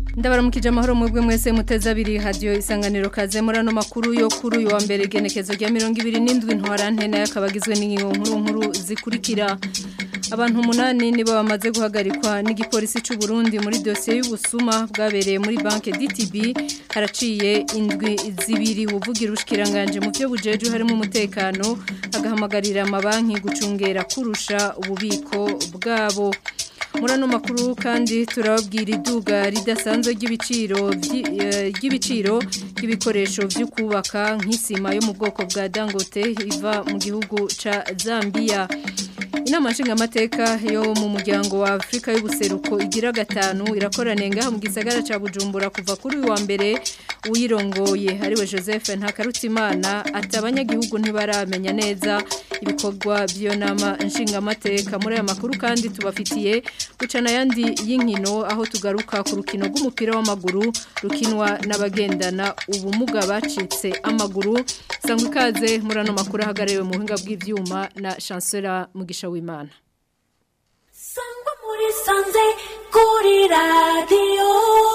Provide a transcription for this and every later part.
ndabaramukije amahoro mwebwe mwese muteze abiri hadiyo isanganiro kaze muri ano makuru yo kuri uyu wa mbere igenekezo rya mirongo ibiri n'indwi ntwarante nayo akaba agizwe n'ingingo nkuru nkuru zikurikira abantu umunani nibo bamaze guhagarikwa n'igipolisi cy'u Burundi muri dosiye y'ubusuma bwabereye muri banki DTB haraciye indwi zibiri uvugira ubushikiranganje mu byo bujeje harimo umutekano agahamagarira amabanki gucungera kurusha ububiko bwabo muri ano makuru kandi turababwira iduga ridasanzwe ry'ibiciro ry'ibiciro by'ibikoresho byo kubaka nk'isima yo mu bwoko bwa dangote iva mu gihugu ca Zambia inama nshingamateka yo mu muryango wa afurika y'ubuseruko igira gatanu irakoraniye ngaha mu gisagara cya bujumbura kuva kuri uyu wa mbere uyirongoye ariwe joseph ntakarutimana ati abanyagihugu ntibaramenya neza ibikorwa by'iyo nama nshingamateka muri aya makuru kandi tubafitiye gucana ayandi y'inkino aho tugaruka ku rukino rw'umupira w'amaguru rukinwa n'abagendana ubumuga bacitse amaguru sangwa ikaze muri ano makuru ahagarariwe mu buhinga bw'ibyuma na chancela mugisha w'imana sangwa muri sanze kuri radiyo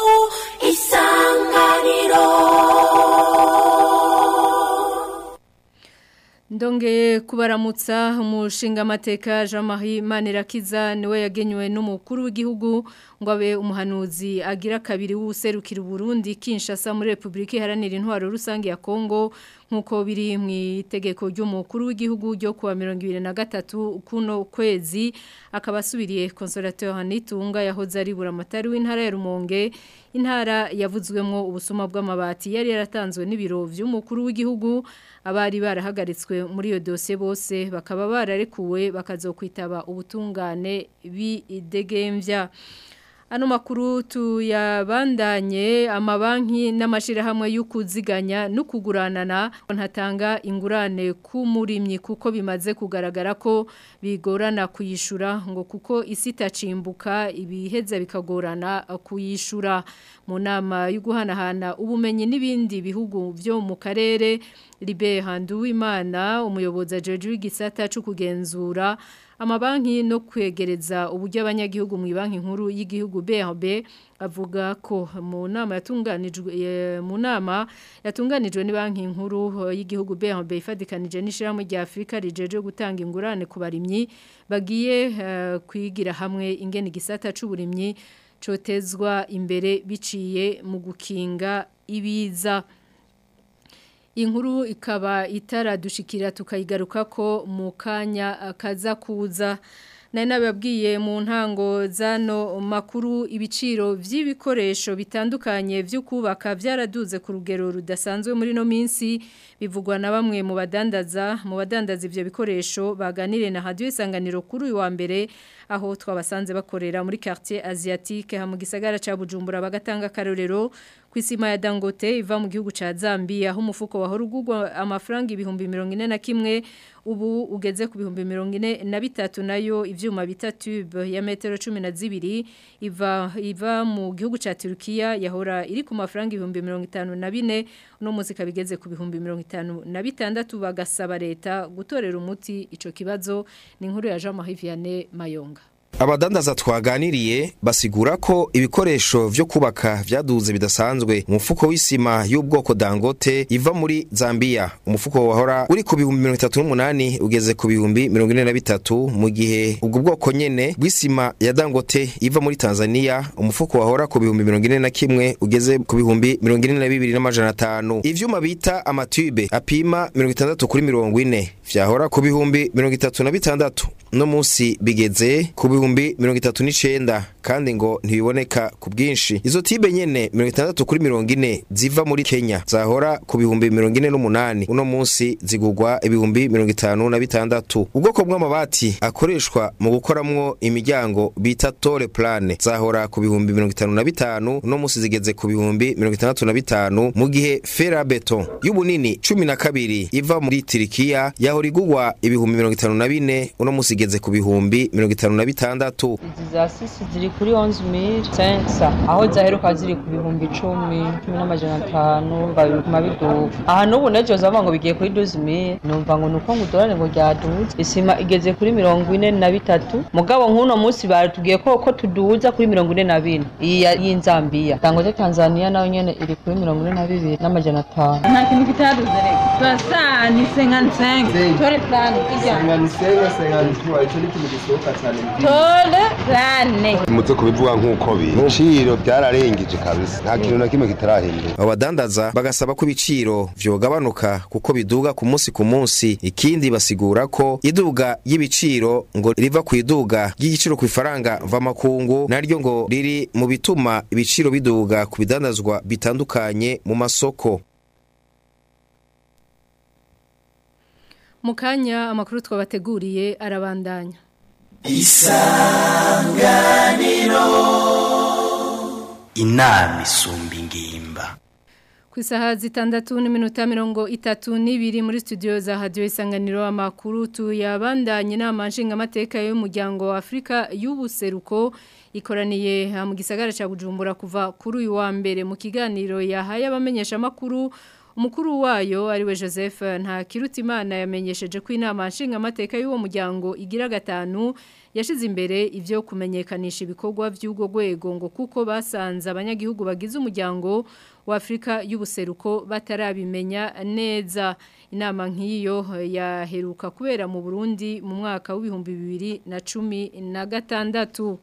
isanganiro Ndongeye kubaramutsa umushinga amateka Jean-Marie Manirakiza niwe yagenywe n'umukuru w'igihugu ngo abe umuhanuzi agira kabiri w'userukira Burundi Kinshasa muri Republika Iharanira Intwaro Rusange ya Kongo nkuko biri mu itegeko ry'umukuru w'igihugu ryo kuwa 2023 kuno kwezi akaba asubiriye Consolateur Nitunga yahoze ari buramatari w'intara ya Rumonge intara yavuzwemwo ubusuma bw'amabati yari yaratanzwe n'ibiro vy'umukuru w'igihugu abari barahagaritswe muri iyo dosiye bose bakaba bararekuwe bakazokwitaba ubutungane b'idegemvya Ano makuru tuyabandanye amabanki n'amashirahamwe y'ukuziganya no kuguranana ntatanga ingurane ku murimyi kuko bimaze kugaragara ko bigorana kuyishura ngo kuko isi itacimbuka ibiheza bikagorana kuyishura mu nama yo guhanahana ubumenyi n'ibindi bihugu byo mu karere Libe Handuwimana umuyobozi ajeje w'igisata cyo kugenzura amabanki no kwegereza uburyo abanyagihugu mu banki nkuru y'igihugu BRB avuga ko mu nama yatunganijwe mu nama yatunganijwe ni banki nkuru y'igihugu BRB ifadikanije n'ishirahamwe rya Afrika rijeje gutanga ingurane ku barimyi bagiye uh, kwigira hamwe ingene gisata c'uburimyi cotezwa imbere biciye mu gukinga ibiza inkuru ikaba itaradushikira tukayigaruka ko mu kanya kaza kuza nari nababwiye mu ntango zano makuru ibiciro by'ibikoresho bitandukanye byo kubaka byaraduze ku rugero rudasanzwe muri no minsi bivugwa na bamwe mu badandaza mu badandaza ibyo bikoresho baganire na radio isanganiro kuri uyu wa mbere aho twabasanze bakorera muri quartier asiatique ha mu gisagara ca Bujumbura bagatanga karorero kwisima ya Dangote iva mu gihugu ca Zambia aho umufuko wahora ugurwa amafaranga ibihumbi 41 ubu ugeze ku bihumbi 43 nayo ivyuma bita tube ya metero 12 iva iva mu gihugu ca Turkiya yahora iri ku mafaranga ibihumbi 54 no muzika bigeze ku bihumbi 56 bagasaba leta gutorera umuti ico kibazo ni inkuru ya Jean-Marie Vianney Mayonga abadandaza twaganiriye basigura ko ibikoresho vyo kubaka vyaduze bidasanzwe umufuko w'isima y'ubwoko Dangote iva muri Zambia umufuko wahora uri ku bihumbi 38 ugeze ku bihumbi 43 mu gihe ubwo bwoko nyene bw'isima ya Dangote iva muri Tanzania umufuko wahora ku bihumbi 41 ugeze ku bihumbi 42 n'amajana 5 ivyuma bita amatube apima 60 kuri 40 vyahora ku bihumbi 36 no musi bigeze ku bihumbi mirongo itatu n'icenda kandi ngo ntibiboneka ku bwinshi izo tibe nyene mirongo itandatu kuri mirongo ine ziva muri kenya zahora ku bihumbi mirongo ine n'umunani uno munsi zigurwa ibihumbi mirongo itanu na bitandatu ubwoko bw'amabati akoreshwa mu gukoramwo imiryango bita tore plane zahora ku bihumbi mirongo itanu na bitanu uno munsi zigeze ku bihumbi mirongo itandatu na bitanu mu gihe fera beton y'ubunini cumi na kabiri iva muri tirikiya yahora igurwa ibihumbi mirongo itanu na bine uno munsi igeze ku bihumbi mirongo itanu na bitanu gatandatu izi za sisi ziri kuri 11500 aho zaheruka ziri ku bihumbi icumi cumi n'amajana atanu babiguma biduga aha n'ubu nejo zavuga ngo bigiye kuri 12000 numva ngo nuko ngo udorane ngo ryaduze isima igeze kuri mirongo ine na bitatu mugabo nk'uno munsi baratubwiye ko ko tuduza kuri mirongo ine na bine iyi ya- y'inzambiya dangote tanzania nayo nyene iri kuri mirongo ine na bibiri n'amajana atanu nta kintu kitaduze rero turasa ni senganisenga tore plani kijya senganisenga senganituwa icyo ni ikintu gisohoka cyane tore plane muze kubivuga nk'uko biri ibiciro byararengeje kabisa nta kintu na kimwe kitarahinduka abo badandaza bagasaba ko ibiciro vyogabanuka kuko biduga ku munsi ku munsi ikindi basigura ko iduga y'ibiciro ngo riva ku iduga ry'igiciro ku ifaranga mvamakungu naryo ngo riri mu bituma ibiciro biduga ku bidandazwa bitandukanye mu masoko mu kanya amakuru twabateguriye arabandanya inama isumba ingimba ku isaha zitandatu n'iminota mirongo itatu n'ibiri muri studio za hadiyo isanganiro amakuru tuyabandanye inama nshingamateka y'umuryango wa afurika y'ubuseruko ikoraniye mu gisagara cya bujumbura kuva kuri uyu wa mbere mu kiganiro yahaye abamenyeshamakuru umukuru wayo ariwe joseph ntakirutimana yamenyesheje ko inama nshingamateka y'uwo muryango igira gatanu yashize imbere ibyo kumenyekanisha ibikorwa by'ubwo rwego ngo kuko basanze abanyagihugu bagize umuryango wa Afrika y'ubuseruko batarabimenya neza inama nk'iyo yaheruka kubera mu Burundi mu mwaka w'ibihumbi bibiri na cumi na gatandatu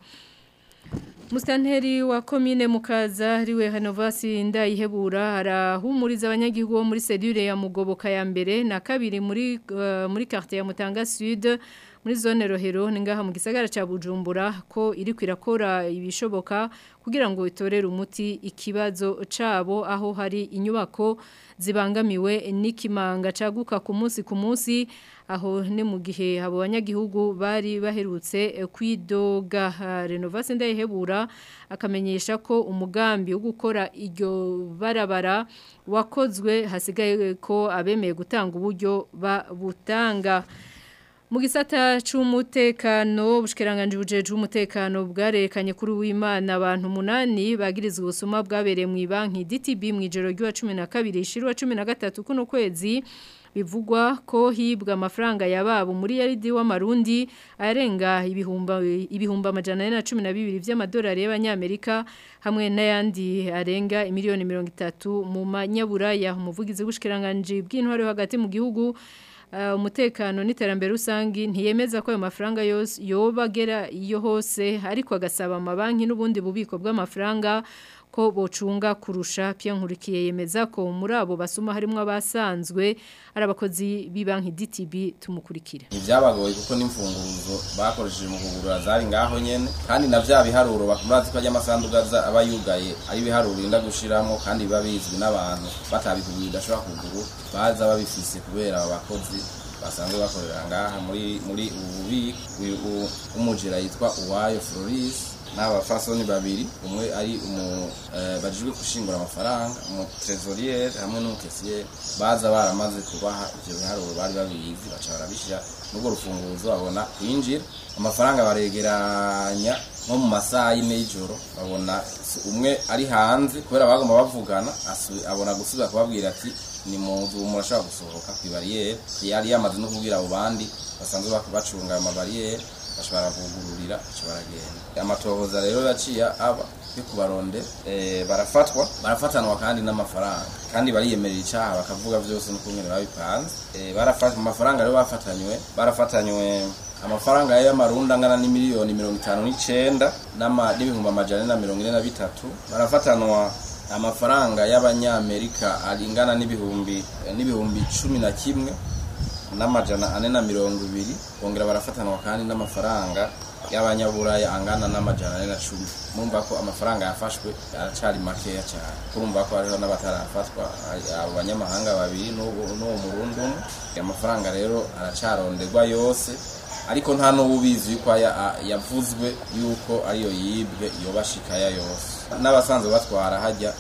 Mustanteri wa komine mukaza riwe Hanovasi ndayihebura arahumuriza abanyagihugu bo muri sedure ya Mugoboka ya mbere na kabiri muri uh, muri quartier ya Mutanga Sud muri zone Rohero ningaha mu gisagara ca Bujumbura ko iri kwirakora ibishoboka kugira ngo itorere umuti ikibazo cabo aho hari inyubako zibangamiwe n'ikimanga caguka ku munsi ku munsi aho ni mu gihe abo banyagihugu bari baherutse kwidoga renovation ndayihebura akamenyesha ko umugambi wo gukora iryo barabara wakozwe hasigaye ko abemeye gutanga uburyo babutanga mu gisata c'umutekano bushikiranganje bujeje umutekano bwarekanye kuri w'Imana abantu munani bagirizwe ubusuma bwabereye mu banki DTB mu ijoro ry'wa 12 ishirwa 13 kuno kwezi bivugwa ko hibwa amafaranga yababo muri yaridi w'amarundi arenga ibihumba ibihumba amajana na cumi na bibiri vy'amadolari y'abanyamerika hamwe n'ayandi arenga imiliyoni mirongo itatu mu manyaburaya umuvugizi w'ubushikiranganje bw'intwaro hagati mu gihugu umutekano n'iterambere rusangi ntiyemeza ko ayo mafaranga yose yobagera iyo hose ariko agasaba amabanki n'ubundi bubiko bw'amafaranga ko bocunga kurusha pia nkurikiye yemeza ko muri abo basuma harimo abasanzwe ari abakozi b'ibanki DTB tumukurikira ivyabagoye kuko n'imfunguruzo bakoresheje mu kugurura zari ngaho nyene kandi na vya biharuro bakumazi ko amasanduga aba yugaye ari biharuro inda gushiramo kandi biba bizwi n'abantu batabikuguye udashobora kuguru baza babifise kubera abo bakozi basanzwe bakorera ngaha muri muri ubu bubiko umujira yitwa Uwayo Floris n'abafasoni babiri umwe ari umu bajijwe gushingura amafaranga umu trésorier hamwe n'umukesier baza baramaze kubaha ivyo biharuro bari babizi baca barabishira n'ubwo rufunguzo babona kwinjira amafaranga baregeranya nko mu masaha y'ine y'ijoro babona umwe ari hanze kubera bagomba bavugana abona gusubira kubabwira ati ni mu nzu murashobora gusohoka ku ibariyeri yari yamaze no kubwira abo bandi basanzwe bacunga ayo mabariyeri bashobora kugururira baca baragenda amatohoza rero yaciye aba yo kubaronde barafatwa barafatanwa kandi n'amafaranga kandi bariyemerera icyaha bakavuga byose n'uko nyine babipanze barafata amafaranga rero bafatanywe barafatanywe amafaranga y'amarundi angana n'imiliyoni mirongo itanu n'icenda n'ibihumbi amajana na mirongo ine na bitatu barafatanwa amafaranga y'abanyamerika aringana n'ibihumbi n'ibihumbi cumi na kimwe n'amajana ane na mirongo ibiri bongera barafatanwa kandi n'amafaranga y'abanyaburaya angana n'amajana ane na cumi murumva ko amafaranga yafashwe aracari makeya cyane kurumva ko hariho n'abatarafatwa abo banyamahanga babiri n'uwo murundi umwe amafaranga rero aracaronderwa yose ariko nta n'ubu ubizi yuko yavuzwe yuko ariyo yibwe yobashikaya yose n'abasanzwe batwara hajya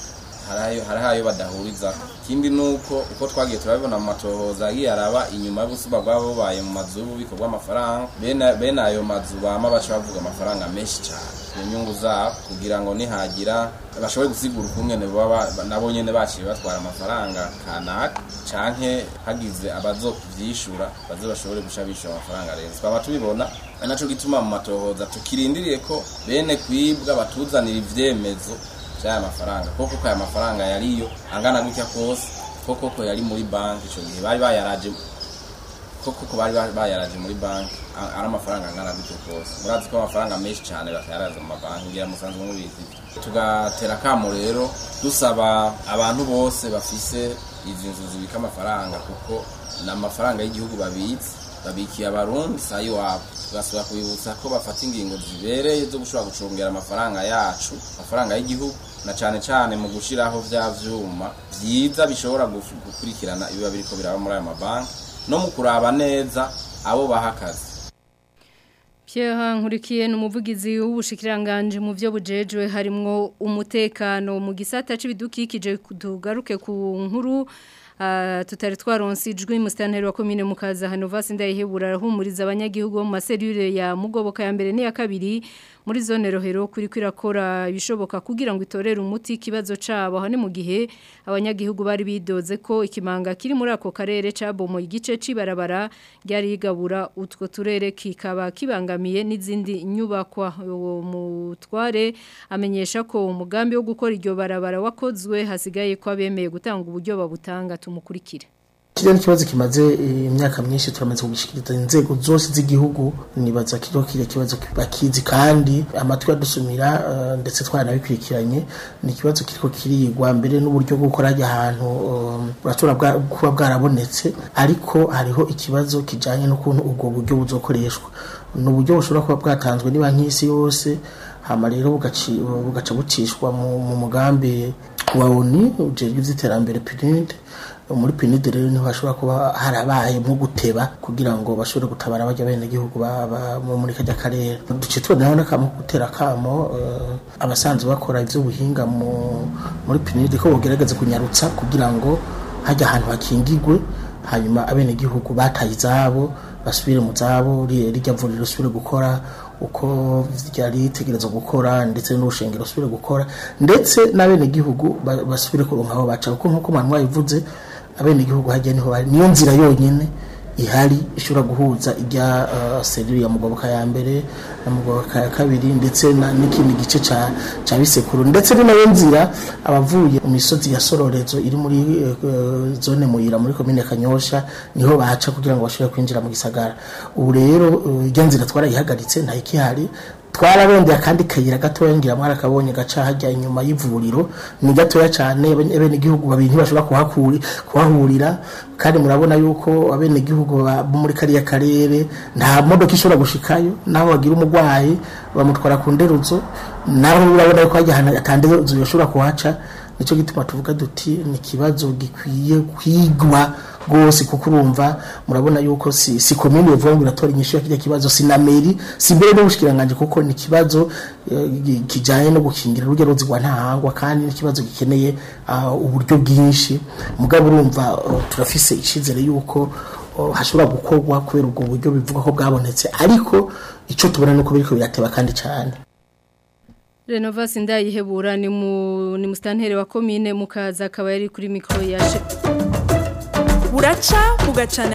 harayo harayo badahuriza ikindi nuko uko twagiye turabibona mu matohoza agiye araba inyuma y'ubusuma bwabo bubaye mu mazu y'ububiko bw'amafaranga bene bene ayo mazu bama baca bavuga amafaranga menshi cyane mu nyungu zabo kugira ngo nihagira bashobore gusigura ukungene baba nabo nyene baciye batwara amafaranga kanaka canke hagize abazovyishura baze bashobore guca bishura amafaranga rero twaba tubibona ari naco gituma mu matohoza tukirindiriye ko bene kwibwa batuzanira ivyemezo vy'aya mafaranga koko ko aya mafaranga yariyo angana gutya kose koko ko yari muri banki ico gihe bari bayaraje koko ko bari bayaraje muri banki a- ari amafaranga angana gutyo kose murazi ko amafaranga menshi cyane bakayaraza mu mabanki ngira musanzwe mubizi tugatera kamo rero dusaba abantu bose bafise izi nzu zibika amafaranga kuko ni amafaranga y'igihugu babitse babikiye abarundi saa iwabo tugasubira kubibutsa ko bafata ingingo zibereye zo gushobora gucungera amafaranga yacu amafaranga y'igihugu na cane cane mu gushiraho vya vyuma vyiza bishobora guf- gukurikirana ibiba biriko biraba muri ayo mabanki no mu kuraba neza abo baha akazi Pierre Nkurikiye ni umuvugizi w'ubushikiranganje mu byo bujejwe harimwo umutekano mu gisata c'ibidukikije tugaruke ku nkuru Uh, tutari twaronse ijwi musitanteri wa komine mukaza hano vasi ndayihebura arahumuriza abanyagihugu bo mu maserire ya mugoboka ya mbere n'iya kabiri muri zone rohero kuri kwirakora ibishoboka kugira ngo itorere umuti ikibazo cabo aho ni mu gihe abanyagihugu bari bidoze ko ikimanga kiri muri ako karere cabomo igice cibarabara ryari yigabura utwo turere kikaba kibangamiye n'izindi nyubakwa uwo mutware amenyesha ko umugambi wo gukora iryo barabara wakozwe hasigaye ko abemeye gutanga uburyo babutanga tumukurikire Kiriya kibazo kimaze eh, imyaka myinshi turamaze kugishikiriza inzego zose z'igihugu nibaza kiriho kiriya kibazo bakizi kandi amatwi adusumira eh, ndetse twaranabikurikiranye ni ikibazo kiriko kirigwa mbere n'uburyo bwo gukora hajya ahantu eh, buratora bwa- kuba bwarabonetse ariko hariho ikibazo kijanye n'ukuntu ubwo buryo buzokoreshwa ni uburyo bushobora kuba bwatanzwe ni banki y'isi yose hama rero bugaci- bugaca bucishwa mu mu mugambi wa ONU ujejwe ivy'iterambere PNUD muri pinide rero niho hashobora kuba harabaye nko guteba kugira ngo bashobore gutabara bajya bene gihugu baba muri kajya karere duce tubonaho n'akamo ko gutera akamo eh, abasanzwe bakora ivy'ubuhinga mu muri pinide ko bogerageza kunyarutsa kugira ngo hajya ahantu hakingigwe hanyuma abene gihugu bataye izabo basubire mu zabo ri- rijya vuriro risubire gukora uko ryari ritegerezwa gukora ndetse n'urushengero rusubire gukora ndetse n'abenegihugu ba- basubire kuronka aho baca kuko nk'uko mwanwa yabivuze abenegihugu hajya niho bari niyo nzira yonyine ihari ishobora guhuza ijya uh, serire ya mugoboka ya mbere na mugoboka ya kabiri ndetse na- n'ikindi gice ca ca bisekuru ndetse ni nayo nzira abavuye mu misozi ya sororezo iri muri uh, zone muyira muri komine kanyosha niho baca kugira ngo bashobore kwinjira mu gisagara ubu rero uh, ijya nzira twarayihagaritse nta ikihari twararondeye akandi kayira gatoya ngira mwara kabonye gaca hajya inyuma y'ivuriro ni gatoya cyane abene gihugu babiri ntibashobora kuhakuri kuhahurira kandi murabona yuko abene gihugu bo muri kariya karere nta modoka ishobora gushikayo naho bagira umurwayi bamutwara ku nderuzo naho urabona yuko hajya ahantu atanderuzo yoshobora kuhaca nicyo gituma tuvuga duti ni ikibazo gikwiye kwigwa rwose kuko urumva murabona yuko si si komini bivuga ngo iratora inyishu ya kijya kibazo si na meri si mbere n'ubushikiranganje kuko ni ikibazo eh, gi- kijanye no gukingira urujya ruzi rwa ntahangwa kandi ni ikibazo gikeneye ah, uburyo bwinshi mugabo urumva oh, turafise icizere yuko oh, hashobora gukorwa kubera ubwo buryo bivuga ko bwabonetse ariko ico tubona nuko biriko birateba kandi cyane Renovasi ndayihebura ni mu ni mustantere wa komine mukaza akaba yari kuri mikro yashe buraca bugacana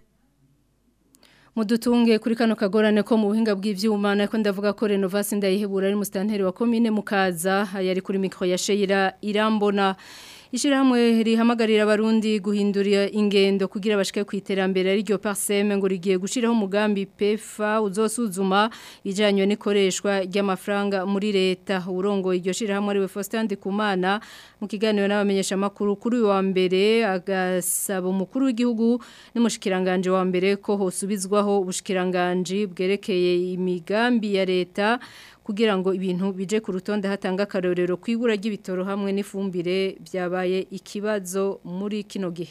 Mudutunge kuri kano kagorane ko mu buhinga bw'ivyuma nako ndavuga ko Renovasi ndayihebura ari mustantere wa komine mukaza yari kuri mikro ya Sheira irambona Ishirahamwe rihamagarira abarundi guhindura ingendo kugira bashike ku iterambere ari ryo parseme ngo rigiye gushiraho umugambi PEFA uzosuzuma ijanywe n'ikoreshwa ry'amafaranga muri leta urongo iryo shirahamwe ari we Faustin Ndikumana mu kiganiro n'abamenyesha makuru kuri uyu wa mbere agasaba umukuru w'igihugu n'umushikiranganje wa mbere ko hosubizwaho ubushikiranganje bwerekeye imigambi ya leta kugira ngo ibintu bije ku rutonde hatanga akarorero kwibura ry'ibitoro hamwe n'ifumbire byabaye ikibazo muri kino gihe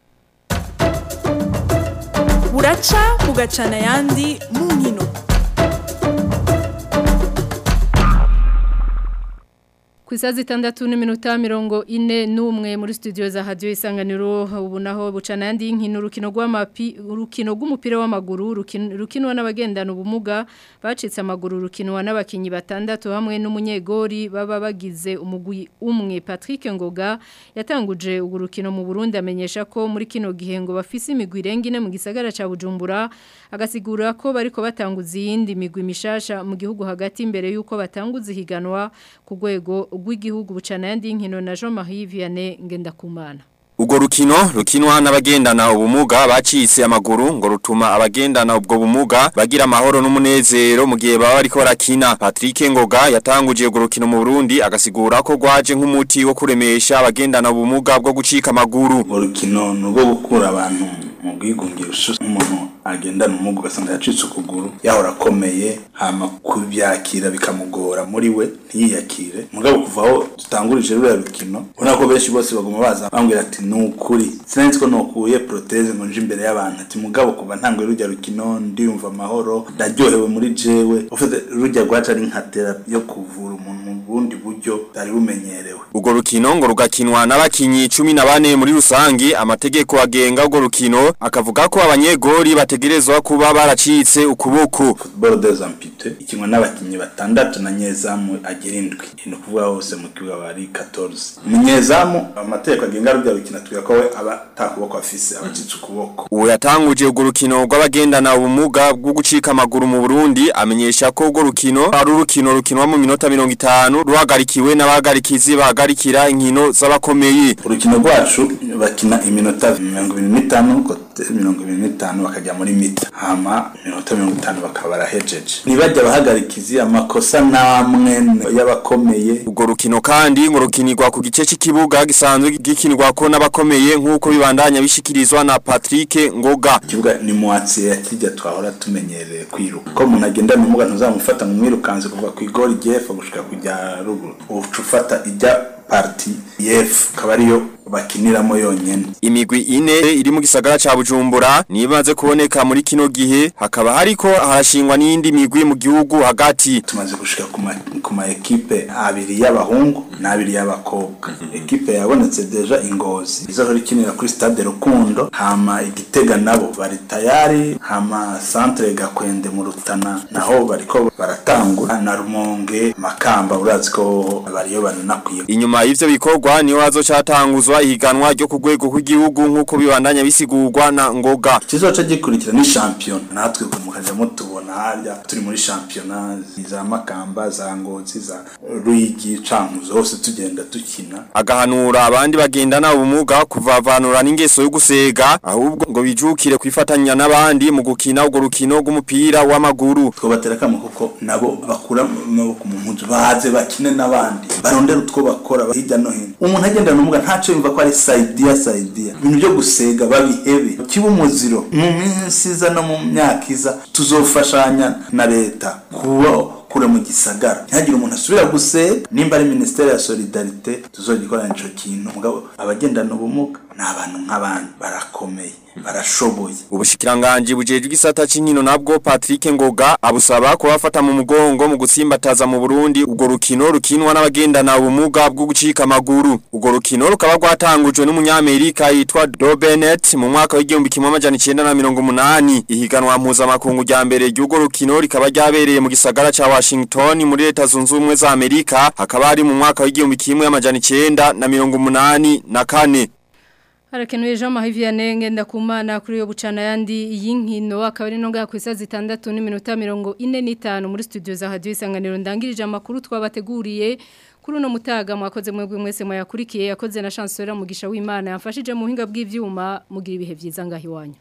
buraca bugacana ayandi mu nkino. mu nkino. Ku isaha zitandatu n'iminota mirongo ine n'umwe muri studio za radio isanganiro ubu naho bucana yandi y'inkino urukino rw'amapi urukino rw'umupira w'amaguru rukinwa n'abagendana ubumuga bacitse amaguru rukinwa n'abakinyi batandatu hamwe n'umunyegori baba bagize umugwi umwe Patrick Ngoga yatanguje urwo rukino mu Burundi amenyesha ko muri kino gihe ngo bafise imigwi irengine mu gisagara ca Bujumbura agasigura ko bariko batanguza iyindi migwi mishasha mu gihugu hagati imbere yuko batanguza higanwa ku rwego rw'igihugu bucana yandi y'inkino na Jean Marie Vianney Ngendakumana Ugo rukino rukinwa n'abagendana ubumuga bacitse amaguru ngo rutuma abagendana ubwo bumuga bagira amahoro n'umunezero mu gihe baba bariko barakina Patrick Ngoga yatanguje ugo rukino mu Burundi agasigura ko gwaje nk'umuti wo kuremesha abagendana ubumuga bwo gucika amaguru urukino nugo gukura abantu mu bwigunge umuntu agendana ubumuga ugasanga yacitse ukuguru yahora akomeye hama kubyakira bikamugora muri we ntiyiyakire mugabo kuva aho dutangurije ruriya rukino ubona ko benshi bose baguma baza bambwira ati ni ukuri sinari ko nukuye proteze ngo nje imbere y'abantu ati mugabo kuva ntanguye rujya rukino ndiyumva amahoro ndaryohewe muri jewe ufite rujya rwacu ari nka terapi yo kuvura umuntu mu bundi buryo butari bumenyerewe Ugo rukino ngo rugakinwa n'abakinyi 14 muri rusangi amategeko agenga ugo rukino akavuga ko abanyegori bategerezwa kuba baracitse ukuboko football des amputés ikinwa n'abakinyi batandatu na nyezamu agira indwi ni ukuvuga hose mu kibuga bari 14 umunyezamu amategeko agenga rujya rukino tuvuga ko we aba atakuboko afise abacitse ukuboko uwo yatanguje ugo rukino rw'abagendana ubumuga bwo gucika amaguru mu Burundi amenyesha ko ugo rukino ari urukino rukinwa mu minota 50 ruhagarikiwe n'abahagarikizi bahagarikira inkino z'abakomeye urukino rwacu bakina iminota 25 kote 25 bakajya muri mita hama iminota 50 bakaba barahejeje nibajya abahagarikizi amakosa namwe y'abakomeye ugo rukino kandi ngo rukinirwa ku gice cy'ikibuga gisanzwe gikinirwa ko n'abakomeye nk'uko bibandanya bishikirizwa na Patrick Ngoga ikibuga ni muatsi ya kijya twahora tumenyereye kwiruka ko umuntu agenda mu muga ntuzamufata mu mwirukanze kuva ku igori jefa gushika kujya ruguru uca ufata ijya parti yef akaba ariyo bakiniramo yonyene imigwi ine iri mu gisagara ca Bujumbura nibaze kuboneka muri kino gihe hakaba hariko harashingwa n'indi migwi mu gihugu hagati tumaze gushika ku ma ku ma equipe abiri y'abahungu n'abiri y'abakobwa equipe yabonetse deja ingozi izohora ikinira kuri stade Rukundo hama igitega nabo bari tayari hama centre gakwende mu rutana naho bariko baratangura na rumonge makamba urazi ko bariyo banakwiye inyuma y'ivyo bikorwa niho hazocatanguzwa ihiganwa ryo ku rwego rw'igihugu nk'uko bibandanya bisigurwa na ngoga kizoca gikurikira ni champion natwe mukaja mutubona harya turi muri championa za makamba za ngozi za ruyigi cankuzo hose tugenda dukina agahanura abandi bagendana ubumuga kuvavanura n'ingeso yo gusega ahubwo ngo bijukire kwifatanya n'abandi mu gukina urwo rukino rw'umupira w'amaguru twobatera kamo kuko nabo bakura amaboko mu mpuzu baze bakine n'abandi barondera utwo bakora hirya no hino umuntu agendana ubumuga ntaco yumva ko ari saidia saidia ibintu byo gusega babihebe kiba umuziro mu minsi iza no mu myaka iza tuzofashanya na leta kuba kure mu gisagara ntihagire umuntu asubira gusega nimba ari ministere ya solidarite tuzogikorana ico kintu mugabo abagendana ubumuga ni abantu nk'abandi barakomeye barashoboye ubushikiranganje bujejwe igisata c'inkino nabwo Patrick Ngoga abusaba kubafata mu mugongo mu gutsimbataza mu Burundi ubwo rukino rukinwa n'abagendana ubumuga bwo gucika amaguru ubwo rukino rukaba rwatangujwe n'umunyamerika yitwa Do Bennett mu mwaka w'igihumbi kimwe amajana 1980 ihiganwa mpuzamakungu rya mbere ry'ubwo rukino rikaba ryabereye mu gisagara ca Washington muri leta zunze ubumwe za Amerika hakaba ari mu mwaka w'igihumbi kimwe amajana 1984 na kane Harakenuye Jean Marie Vianney ngenda kumana kuri yo bucana yandi yinkino akaba ari nonga ku isaha zitandatu n'iminota 45 muri studio za Radio Isanganiro ndangirije amakuru twabateguriye kuri uno mutaga mwakoze mwebwe mwese mwayakurikiye yakoze na chancellor mugisha w'Imana yamfashije mu hinga bw'ivyuma mugira ibihe vyiza ngahi wanyu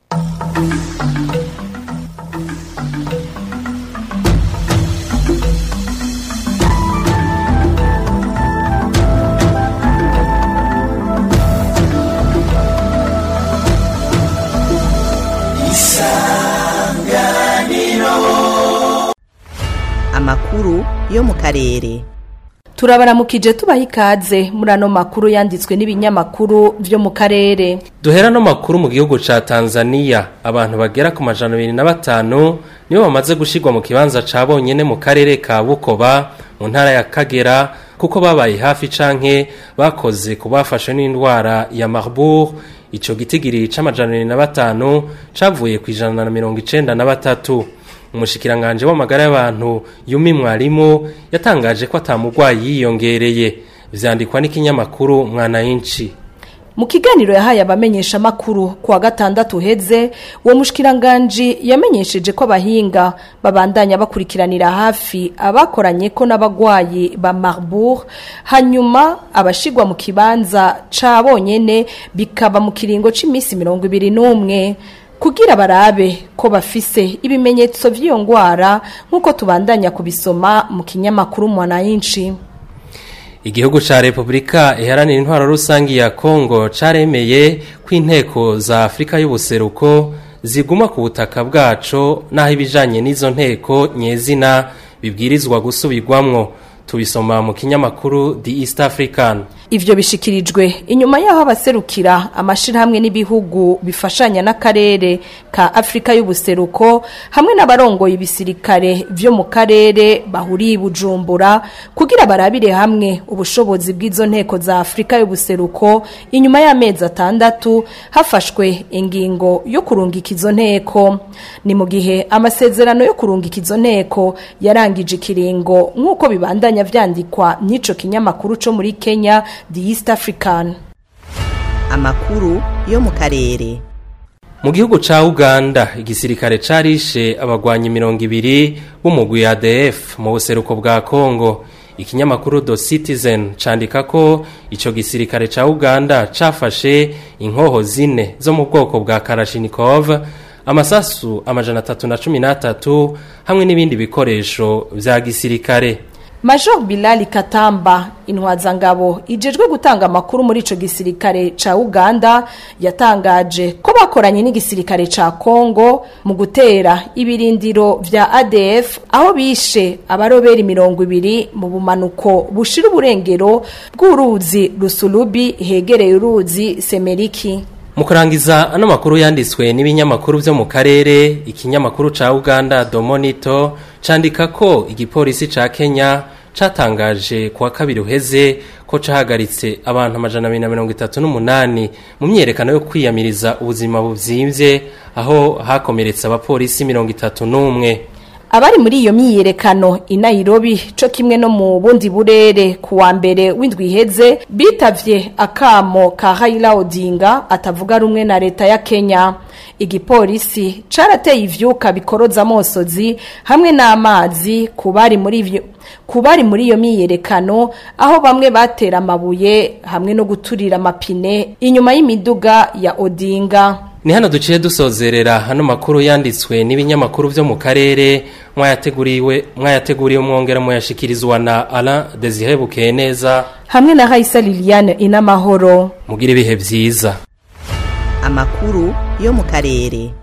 amakuru yo mu karere turabaramukije tubaha ikaze muri ano makuru yanditswe n'ibinyamakuru byo mu karere duhera no makuru mu gihugu ca Tanzania abantu bagera ku majana abiri na batanu nibo bamaze gushirwa mu kibanza ca bonyene mu karere ka Bukoba mu ntara ya Kagera kuko babaye hafi canke bakoze ku bafashwe n'indwara ya Marburg ico gitigiri c'amajana na batanu cavuye ku ijana na mirongo icenda na batatu umushikiranganje w'amagara y'abantu Yumi Mwalimu yatangaje ko atamugwayi yiyongereye vyandikwa n'ikinyamakuru Mwananchi mu kiganiro yahaye abamenyesha makuru kuwa gatandatu heze uwo mushkiranganji yamenyesheje ko abahinga babandanya bakurikiranira hafi abakoranye ko n'abagwayi ba Marburg hanyuma abashigwa mu kibanza ca bonyene bikaba mu kiringo c'imisi 21 kugira barabe ko bafise ibimenyetso vy'iyo ngwara nk'uko tubandanya kubisoma mu kinyamakuru Mwananchi Igihugu ca Republika iharanira intwaro rusangi ya Kongo caremeye ko inteko za Afrika y'ubuseruko ziguma ku butaka bwaco naho ibijanye n'izo nteko nyezina bibwirizwa gusubirwamwo tubisoma mu kinyamakuru The East African Ivyo bishikirijwe inyuma yaho abaserukira amashirahamwe n'ibihugu bifashanya n'akarere ka Afrika y'ubuseruko hamwe n'abarongoye ibisirikare vyo mu karere bahuriye bujumbura kugira barabire hamwe ubushobozi bw'izo nteko za Afrika y'ubuseruko inyuma y'amezi atandatu hafashwe ingingo yo kurungika izo nteko ni mu gihe amasezerano yo kurungika izo nteko yarangije ikiringo nk'uko bibandanya vyandikwa n'ico kinyamakuru co muri Kenya The East African. Amakuru yo mu karere. Mu gihugu ca Uganda igisirikare carishe abagwanyi mirongo ibiri b'umugwi ADF mu buseruko bwa Kongo. Ikinyamakuru The Citizen candika ko ico gisirikare ca Uganda cafashe inkoho zine zo mu bwoko bwa Kalashnikov amasasu amajana atatu na cumi n'atatu hamwe n'ibindi bikoresho vya gisirikare. Major Bilali Katamba intwazangabo ijejwe gutanga amakuru muri ico gisirikare ca Uganda yatangaje ko bakoranye n'igisirikare ca Kongo mu gutera ibirindiro vya ADF aho bishe abaroberi mirongo ibiri mu bumanuko bushira uburengero bw'uruzi Rusulubi hegereye uruzi Semeriki mu kurangiza ano makuru yanditswe n'ibinyamakuru byo mu karere ikinyamakuru ca Uganda Domonito candika ko igipolisi ca Kenya catangaje kuwa kabiri uheze ko cahagaritse abantu amajana abiri na mirongo itatu n'umunani mu myerekano yo kwiyamiriza ubuzima buzimvye aho hakomeretse abapolisi mirongo itatu n'umwe Abari muri iyo myiyerekano i Nairobi co kimwe no mu bundi burere kuwa mbere w'indwi iheze bitavye akamo ka Raila Odinga atavuga rumwe na leta ya Kenya igipolisi carateye ivyuka bikoroza amosozi hamwe n'amazi kubari muri ivyo kubari muri iyo myiyerekano aho bamwe batera amabuye hamwe no guturira amapine inyuma y'imiduga ya Odinga ni hano duciye dusozerera hano makuru yanditswe n'ibinyamakuru byo mu karere mwayateguriwe mwayateguriye umwongera muyashikirizwa na Alain Desire Bukeneza hamwe na Raisa Liliane inamahoro mugira ibihe byiza amakuru yo mu karere